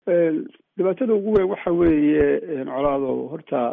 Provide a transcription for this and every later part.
dhibaatada ugu weyn waxa weeye colaado horta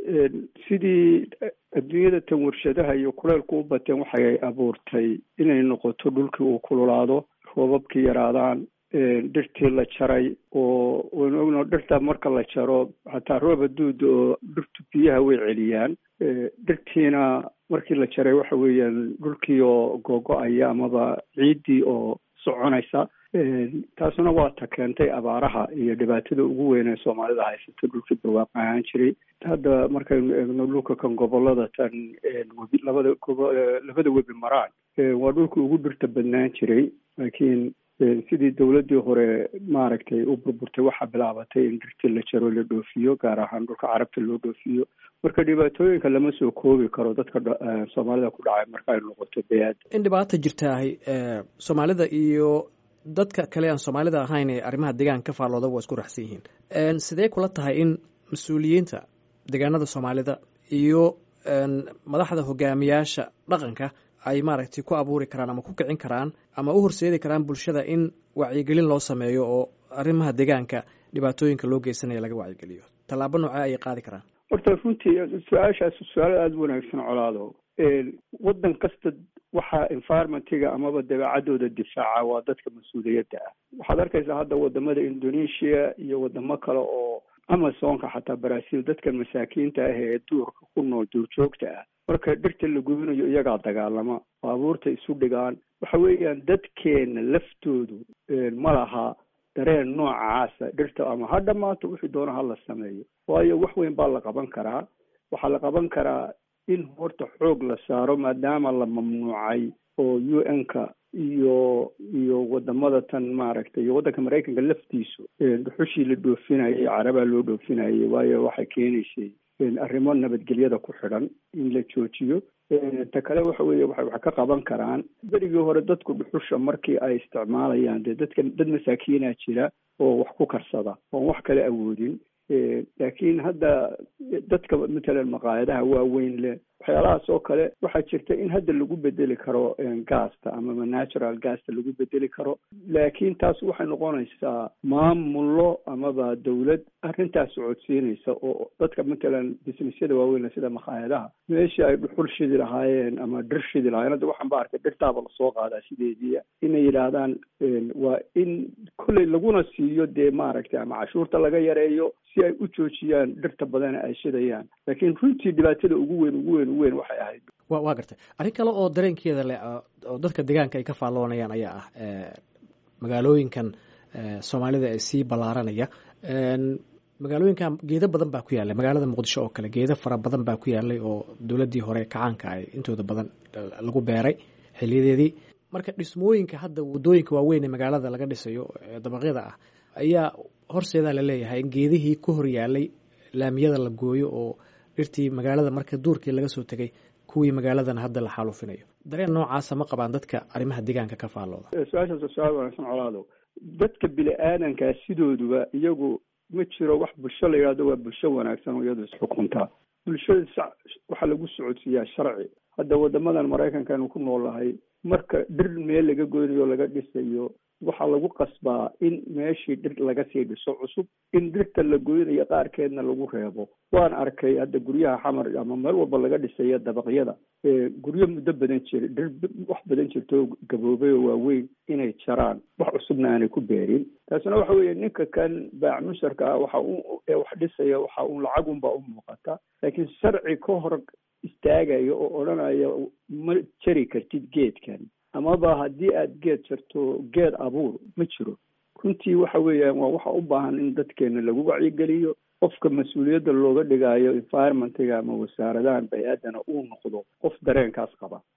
sidii adduunyada tan warshadaha iyo kuleylku u bateen waxay abuurtay inay noqoto dhulkii uu kululaado roobabkii yaraadaan dhirtii la jaray oo waynu ogno dhirta marka la jaro xataa roob haduuda oo dhirtu biyaha way celiyaan dhirtiina markii la jaray waxa weeyaan dhulkii oo googo-aya amaba ciiddii oo soconaysa taasuna waa ta keentay abaaraha iyo dhibaatada ugu weyn ee soomaalida haysata dhulkii barwaaqo ahaan jiray hadda markaynu eegno dhulka kan gobolada tan webi labada gobo labada webi maraan waa dhulkii ugu dhirta badnaan jiray laakiin sidii dawladdii hore maaragtay u burburtay waxaa bilaabatay in dhirtii la jaro la dhoofiyo gaar ahaan dhulka carabta loo dhoofiyo marka dhibaatooyinka lama soo koobi karo dadka soomaalida ku dhacay marka ay noqoto beyaad in dhibaata jirtaahay soomaalida iyo dadka kale aan soomaalida ahayn ee arrimaha deegaanka ka faallooda waa isku raxsan yihiin sidee kula tahay in mas-uuliyiinta deegaanada soomaalida iyo madaxda hogaamiyaasha dhaqanka ay maaragtay ku abuuri karaan ama ku kicin karaan ama u horseedi karaan bulshada in wacyigelin loo sameeyo oo arrimaha deegaanka dhibaatooyinka loo geysanaya laga wacyigeliyo tallaabo noocee ayay qaadi karaan horta runtii su-aashaas su-aal aada u wanaagsan colaado waddan kasta waxaa environmentiga amaba dabeecadooda difaaca waa dadka mas-uuliyadda ah waxaad arkaysaa hadda wadamada indonesia iyo wadamo kale oo amazonka xataa brazil dadkan masaakiinta ah ee duurka ku nool duurjoogta ah marka dhirta la gubinayo iyagaa dagaalama baabuurta isu dhigaan waxa weeyaan dadkeena laftoodu ma laha dareen noocaasa dhirta ama ha dhamaato wixii doona ha la sameeyo waayo wax weyn baa la qaban karaa waxaa la qaban karaa in horta xoog la saaro maadaama la mamnuucay oo u n ka iyo iyo wadamada tan maaragtay iyo waddanka maraykanka laftiisu dhuxushii la dhoofinayay carabaa loo dhoofinayay waayo waxay keenaysay arrimo nabadgelyada ku xidhan in la joojiyo ta kale waxa weeye waxay wax ka qaban karaan berigii hore dadku dhuxusha markii ay isticmaalayaan dee dadka dad masaakiinaa jira oo wax ku karsada oon wax kale awoodin laakiin hadda dadka matalan maqaayadaha waaweyn leh waxyaalahaas oo kale waxaa jirta in hadda lagu bedeli karo gaasta amaba natural gaasta lagu bedeli karo laakiin taas waxay noqonaysaa maamullo amaba dawlad arrintaas socodsiinaysa oo dadka matalan businessyada waaweyn sida maqaayadaha meeshii ay dhuxul shidi lahaayeen ama dhir shidi lahaayeen hadda waxaan ba arkay dhirtaaba lasoo qaadaa sideedii inay yidhaahdaan waa in kolley laguna siiyo dee maaragtay ama cashuurta laga yareeyo si ay u joojiyaan dhirta badana ay shidayaan laakiin runtii dhibaatada ugu weyn ugu weyn ugu weyn waxay ahayd wa waa gartay arrin kale oo dareenkeeda leh oo dadka deegaanka ay ka faalloonayaan ayaa ah magaalooyinkan soomaalida ee sii ballaaranaya magaalooyinkan geedo badan baa ku yaallay magaalada muqdisho oo kale geedo fara badan baa ku yaallay oo dowladdii hore kacaanka ay intooda badan lagu beeray xiliyadeedii marka dhismooyinka hadda waddooyinka waaweyn ee magaalada laga dhisayo dabaqyada ah ayaa horseedaa la leeyahay in geedihii ku hor yaallay laamiyada la gooyo oo dhirtii magaalada marka duurkii laga soo tegay kuwii magaaladan hadda la xaalufinayo dareen noocaasa ma qabaan dadka arrimaha deegaanka ka faallooda su-aashaas su-aal wanaagsan colaado dadka bini aadankaa sidooduba iyagu ma jiro wax bulsho la yidhahdo waa bulsho wanaagsan oo iyadu isxukuntaa bulshada waxaa lagu socodsiiyaa sharci hadda wadamadan maraykanka anu ku noolahay marka dhir meel laga goynayo laga dhisayo waxaa lagu qasbaa in meeshii dhir laga sii dhiso cusub in dhirta la goynayo qaarkeedna lagu reebo waan arkay hadda guryaha xamar ama meel walba laga dhisayo dabaqyada guryo muddo badan jira dhir wax badan jirto gaboobay oo waaweyn inay jaraan wax cusubna aanay ku beerin taasina waxa weeye ninka kan baac musharka ah waxa u ee wax dhisaya waxa uun lacagunbaa u muuqata laakiin sharci ka hor istaagaya oo odhanaya ma jari kartid geedkan amaba haddii aada geed jarto geed abuur ma jiro runtii waxa weeyaan waa waxa u baahan in dadkeena lagu wacyigeliyo qofka mas-uuliyadda looga dhigaayo environmentiga ama wasaaradahan bay-aadana uu noqdo qof dareenkaas qaba